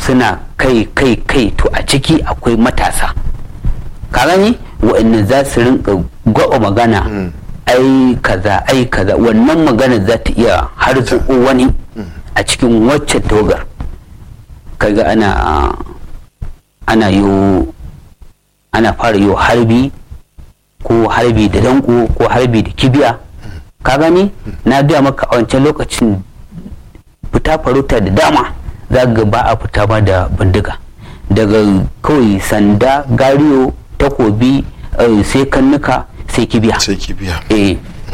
suna kai kai kai to a ciki akwai matasa ka gani waɗanda za su rinka gwaba magana ai kaza ai kaza wannan magana za ta iya har wani a cikin waccan togar kaga ana ana yo ana fara yo harbi ko harbi da danko ko harbi da kibiya ka gani na biya maka a wancan lokacin fita farauta da dama za ga ba a fita ba da bindiga daga kawai sanda gariyo takobi sai kannuka sai kibiya sai kibiya eh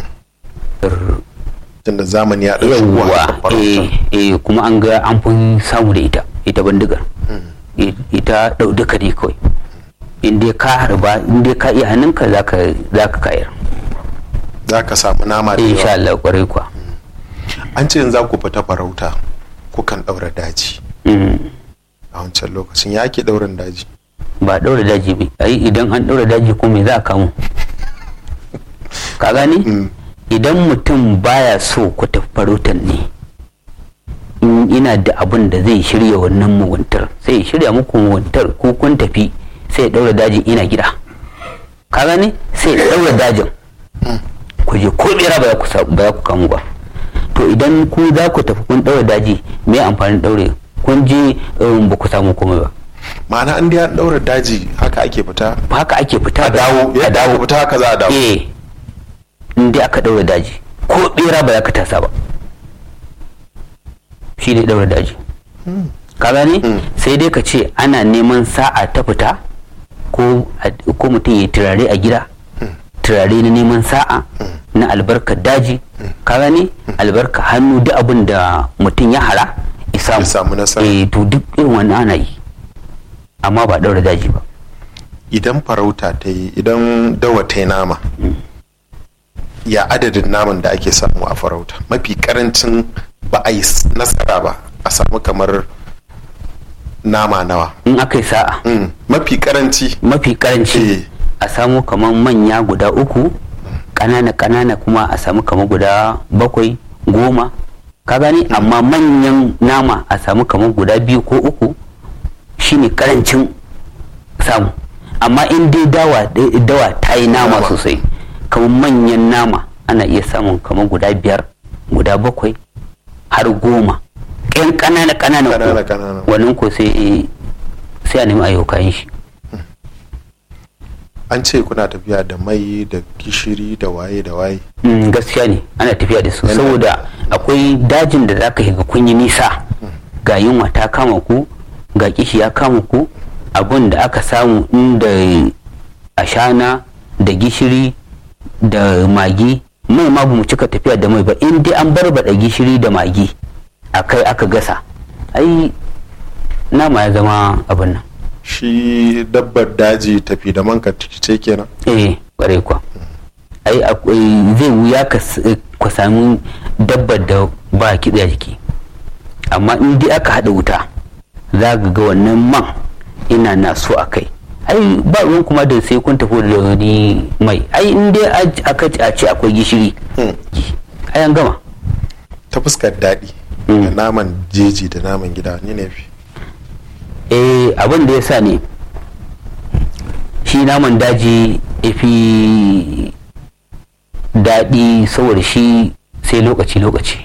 tunda zamani ya ɗauki yawwa eh eh kuma an ga an fi samu da ita ita bindigar ita ɗau duka ne kawai in dai ka harba in dai ka iya hannunka za ka kayar za ka samu nama da insha Allah kwarai kuwa an ce za ku fita farauta kukan ɗaura daji a wancan lokacin ya ke ɗaurin daji ba ɗaura daji ba ai idan an ɗaura daji ko me za a kamu ka gani idan mutum baya so ku tafi farautan ne in ina da abin da zai shirya wannan muguntar sai shirya muku muguntar ko kun tafi sai ɗaura dajin ina gida ka gani sai ɗaura dajin ku je ko bera ba ya ku kamu ba to idan ku za ku tafi kun ɗaura daji me amfanin ɗaure kun je ba ku samu komai ba ma'ana an dai an ɗaura daji haka ake fita haka ake fita a dawo a dawo fita haka za a dawo eh in dai aka ɗaura daji ko bera ba za ka tasa ba shi ne ɗaura daji ka gane sai dai ka ce ana neman sa'a ta fita ko mutum ya turare a gida turare na neman sa'a na albarkar daji ka gane albarka hannu duk abin da mutum ya hara Ya samu nasara. eh to duk irin wannan ana yi amma ba daura daji ba idan farauta ta yi idan dawa ta yi nama ya adadin naman da ake samu a farauta mafi karancin ba a yi nasara ba a samu kamar nama nawa in aka yi sa'a Mm, mafi karanci mafi karanci Eh. a samu kamar manya guda uku ƙanana ƙanana kuma a samu kamar guda bakwai goma ka gani amma manyan nama a samu kamar guda biyu ko uku shine karancin samu amma in dai dawa dawa ta yi nama Nama. sosai kamar manyan nama ana iya samun kamar guda biyar guda bakwai har goma ƙyan ƙanana ƙanana Ƙanana, ko ƙanana. wannan ko sai sai a nemi ayyukan shi an ce kuna tafiya da mai da gishiri da waye da waye Mm, gaskiya ne ana tafiya da su Yana- saboda akwai dajin da zaka shiga kun yi nisa ga yunwa ta kama ku ga kishi ya kama ku abun da aka samu inda ashana da gishiri da magi mai ma bamu cika tafiya da mai ba in dai an barbada gishiri da magi akai aka gasa ai nama ya zama abin nan shi dabbar daji tafi da manka ce kenan eh kware kwa ai akwai zai wuya ka s- ka sami dabbar da ba kitse a jiki amma in dai aka haɗa wuta za ka ga wannan man ina na so a kai ai ba ruwan kuma da sai kun tafi da wani mai ai in dai a- aka ce- a ce akwai gishiri Hmm. ai an gama ta fuskar daɗi Mm. da naman jeji da naman gida ni ne fi eh abin da ya sa ne shi naman daji ya fi daɗi saboda shi sai lokaci-lokaci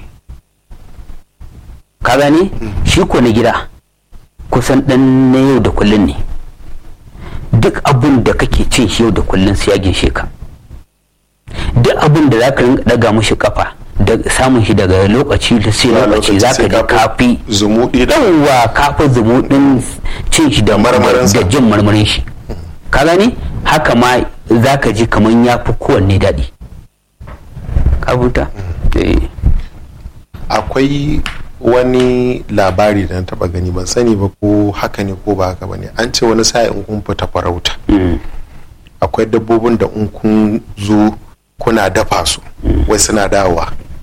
ka gane shi ko na gida kusan ɗan na yau da kullun ne duk abin da kake cin shi yau da kullun sai ya ginshe ka duk abin da za ka rinka ɗaga mashi kafa da samun shi daga lokaci da sai Ba lokaci za ka sai ji ka fi kafi zumuɗi da yawwa kafa zumuɗin cin shi da Marmarinsa. da jin marmarin shi ka gani haka ma za ka ji kamar ya fi kowanne daɗi ka buta Eh. akwai wani labari da na taba gani ban sani ba ko haka ne ko ba haka ba ne an ce wani sa'in kun fita farauta Mm. akwai dabbobin da in kun zo kuna dafa su wai suna dawowa